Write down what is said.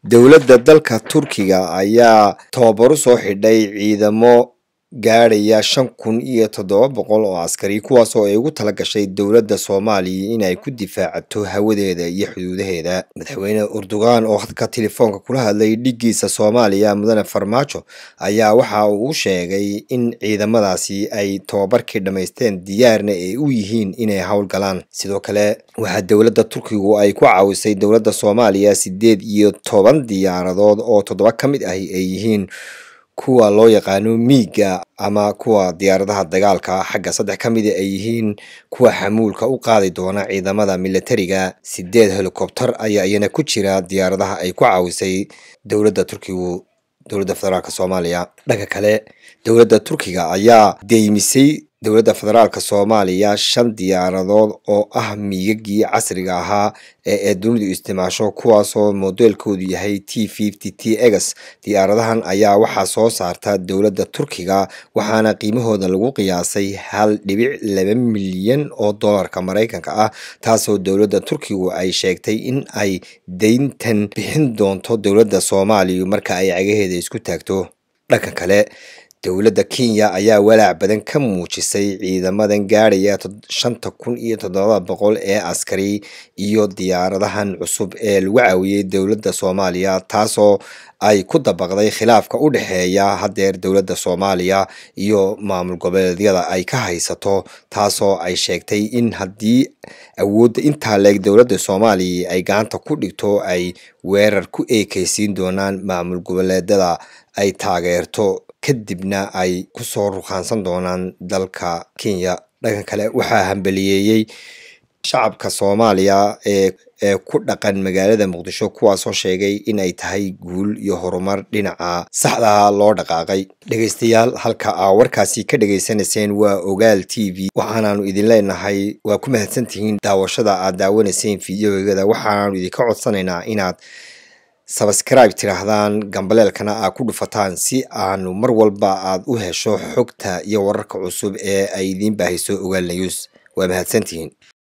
dowladda dalka turkiga ayaa tababaro soo xidhay ciidamo gaadhaya shan kun iyo toddoba boqol oo askari kuwaas oo ay ugu tala gashay dowladda soomaaliya in ay ku difaacato hawadeeda iyo xuduudaheeda madaxweyne urdugan oo hadka telefoonka kula hadlay dhigiisa soomaaliya mudane farmaajo ayaa waxa uu sheegay in ciidamadaasi ay tababarkii dhammaysteen diyaarna ay u yihiin inay howlgalaan sidoo kale waxaa dowladda turkigu ay ku caawisay dowladda soomaaliya sideed iyo toban diyaaradood oo toddoba ka mid ahi ay yihiin kuwa loo yaqaano miiga ama kuwa diyaaradaha dagaalka xagga saddex ka mida ay yihiin kuwa xamuulka u qaadi doona ciidamada militariga sideed helikobter ayaa iyana ku jira diyaaradaha ay ku caawisay dowladda turkigu dowladda federaalk soomaaliya dhanka kale dowladda turkiga ayaa deymisay dowladda federaalk soomaaliya shan diyaaradood oo ah miigagii casriga ahaa ee ee dunidu isticmaasho kuwaasoo modeelkoodu yahay t fifty t egs diyaaradahan ayaa waxaa soo saarta dowladda turkiga waxaana qiimahooda lagu qiyaasay hal dhibic laba milyan oo dollarka maraykanka ah taasoo dowladda turkigu ay sheegtay in ay deyntan bixin doonto dowladda soomaaliya marka ay cagaheeda isku taagto dhanka kale dowladda kenya ayaa walaac badan ka muujisay ciidamadan gaadhaya shanta kun iyo toddoba boqol ee askari iyo diyaaradahan cusub ee lagu caawiyey dowladda soomaaliya taasoo ay ku dabaqday khilaafka u dhexeeya haddeer dowladda soomaaliya iyo maamul goboleedyada ay ka haysato taasoo ay sheegtay in haddii awoodda intaa leeg dowladda soomaaliya ay gacanta ku dhigto ay weerar ku eekeysiin doonaan maamul goboleedyada ay taageerto kadibna ay kusoo ruqaansan doonaan dalka kenya dhanka kale waxaa hambaliyeeyey shacabka soomaaliya ee ee ku dhaqan magaalada muqdisho kuwaasoo sheegay in ay tahay guul iyo horumar dhinaca saxdaha loo dhaqaaqay dhegaystayaal halka aa warkaasi ka dhegaysanayseen waa ogaal t v waxaanaanu idin leenahay waa ku mahadsantihiin daawashada aad daawanayseen fideoegada waxaanaanu idinka codsanaynaa inaad sabscribe tidhaahdaan gambaleelkana aad ku dhufataan si aanu mar walba aad u hesho xogta iyo wararka cusub ee ay idiin baahiso ogaal news waa mahadsantihiin